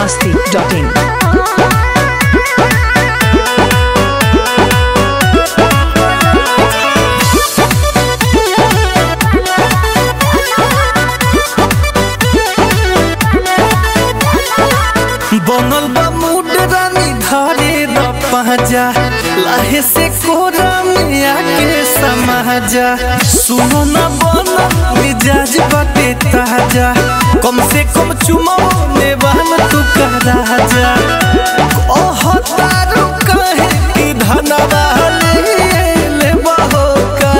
masti.in. बनल बा mood रानी धारे द पहजा लाहे से कोरा में आके समाजा सुनो न बन मिजाज बाटे ताजा कम से कम चुमो ने बहन तू का राजा ओह तारू कहे कि धनवा ले ले बहो का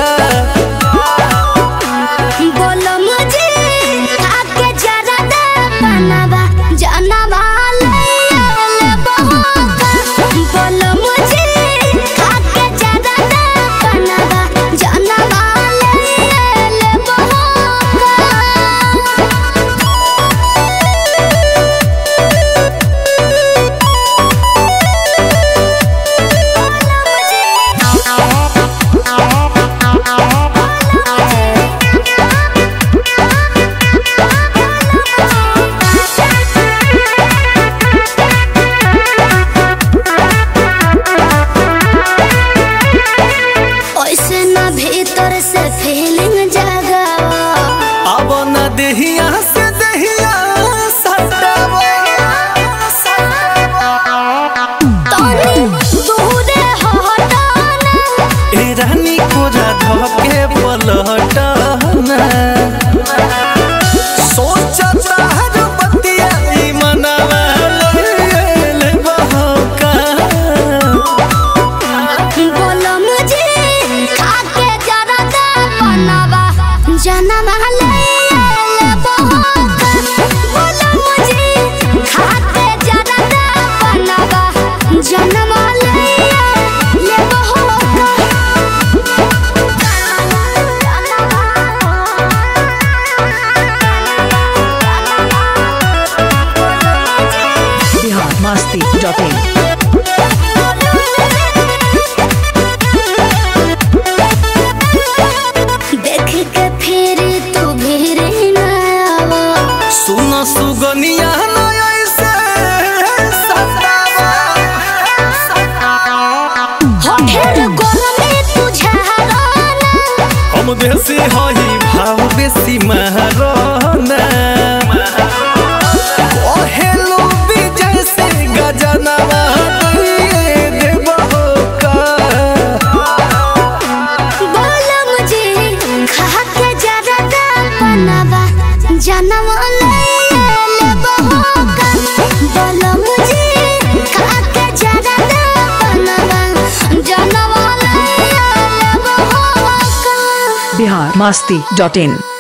बोलो मुझे आके जरा दे बनवा जानवा ले ले बहोका बोलो मुझे आके जरा दे बनवा जानवा ले ले बहोका ऐसे ना भीतर से फीलिंग जगावा अब न देहिया से देहिया सटावा तोनी दूरे हटाना ए रानी कोरा धके पलटना सोचता हर बतिया ई मनवा ले ले बहका बोलो मुझे खाके जरा दे बनवा जनवा ले ले बहोका बोलो मुझे खाके जरा दे बनवा जनवा ले ले बहोका Bihar masti.in. देख के फिर तू भीर न आवा सुन सुगनिया न ऐसे सतावा होठेर गोरमे तुझाराना हम देसी हई भाव बेसी महाराना ओहेलो विजय से गजनवा दिए देबहो का बोलो मुझे खा के जरा दा बनवा जनवा ले ले बहोका बोलो मुझे खा के जरा दा बनवा जनवा ले ले बहोका Bihar masti.in.